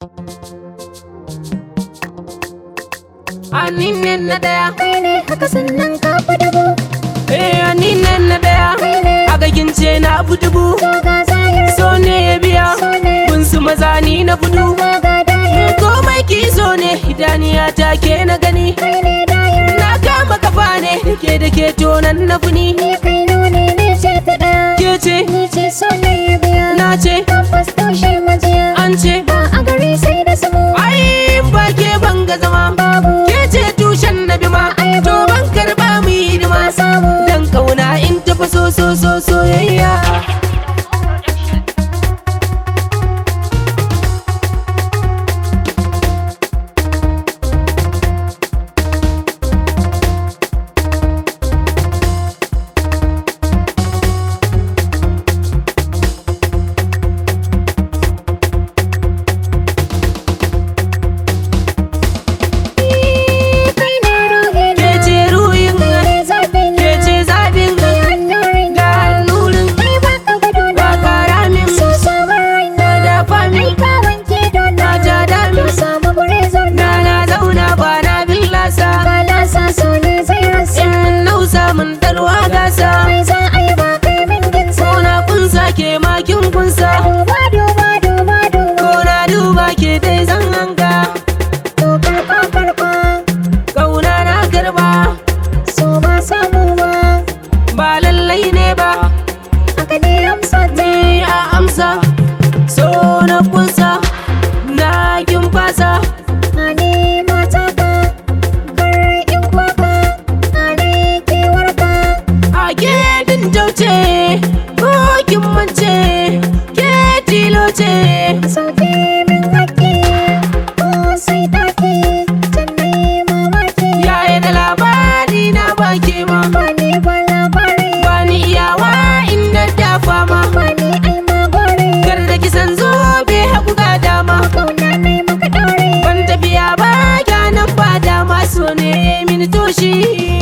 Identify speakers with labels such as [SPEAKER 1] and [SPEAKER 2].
[SPEAKER 1] Ani ne na daya
[SPEAKER 2] kai ne haka sannan ka fi dubu
[SPEAKER 1] Eh ani ne na daya
[SPEAKER 2] kai ne
[SPEAKER 1] Aga gince na fi dubu
[SPEAKER 2] to ga zahir
[SPEAKER 1] So ne ya biya
[SPEAKER 2] so ne
[SPEAKER 1] Kun su maza ni na fudu
[SPEAKER 2] ga ga dahir
[SPEAKER 1] Komai ki so ne idaniya ta ke na gani
[SPEAKER 2] kai ne dahir
[SPEAKER 1] Na kama kafa ne ke da ke tonan na funi
[SPEAKER 2] ni kai nuni ne ce ta ɗaya
[SPEAKER 1] Ke ce
[SPEAKER 2] ni ce so ne ya biya
[SPEAKER 1] na ce
[SPEAKER 2] tabbas taushe majiya
[SPEAKER 1] an ce
[SPEAKER 2] ba a gari sai da samu
[SPEAKER 1] Ai ba ke ban ga zama
[SPEAKER 2] babu
[SPEAKER 1] Ke ce tushen na bima To ban karba mu yi hidima
[SPEAKER 2] samu
[SPEAKER 1] Dan kauna in tafi so so so soyayya
[SPEAKER 2] kai ne ruhi
[SPEAKER 1] Ke
[SPEAKER 2] na
[SPEAKER 1] ce ruhin
[SPEAKER 2] kai ne zafi na
[SPEAKER 1] Ke ce zaɓin
[SPEAKER 2] kai hannurin
[SPEAKER 1] ga nurin
[SPEAKER 2] kai ba ka gado
[SPEAKER 1] Ba
[SPEAKER 2] na
[SPEAKER 1] kara min
[SPEAKER 2] so samun raina
[SPEAKER 1] da fami
[SPEAKER 2] ai ka wanke dona
[SPEAKER 1] Na ja dami
[SPEAKER 2] ka samu gure zauna
[SPEAKER 1] Na na zauna ba na bin lasa
[SPEAKER 2] ka lasa so ne zai rasa
[SPEAKER 1] In nausa mun talwa gasa
[SPEAKER 2] mai za a yi ba kai min ginsa
[SPEAKER 1] Kona kunsa ke makin kunsa
[SPEAKER 2] duba duba duba duba
[SPEAKER 1] Kona duba ke dai zan hanga
[SPEAKER 2] to karɓa karɓa
[SPEAKER 1] Kauna na karba
[SPEAKER 2] so ba samu ba
[SPEAKER 1] ba lallai ne ba
[SPEAKER 2] haka ne amsa ta
[SPEAKER 1] Ni a amsa so na kunsa na kin fasa
[SPEAKER 2] Hane mata ka kar in kwaka hane kewar ka
[SPEAKER 1] a gedin jauce ko kin mance ke tilo ce
[SPEAKER 2] sauke min haƙƙi ko sai take can na yi mamaki
[SPEAKER 1] yaya da labari na baki ma
[SPEAKER 2] ba ni ba labari
[SPEAKER 1] ba ni iyawa inda da fama
[SPEAKER 2] ba ni ai magore
[SPEAKER 1] kar da kisan zo be haku ga dama
[SPEAKER 2] kauna ne maka ɗaure
[SPEAKER 1] ban tafiya ba ganan ba dama so ne mini toshi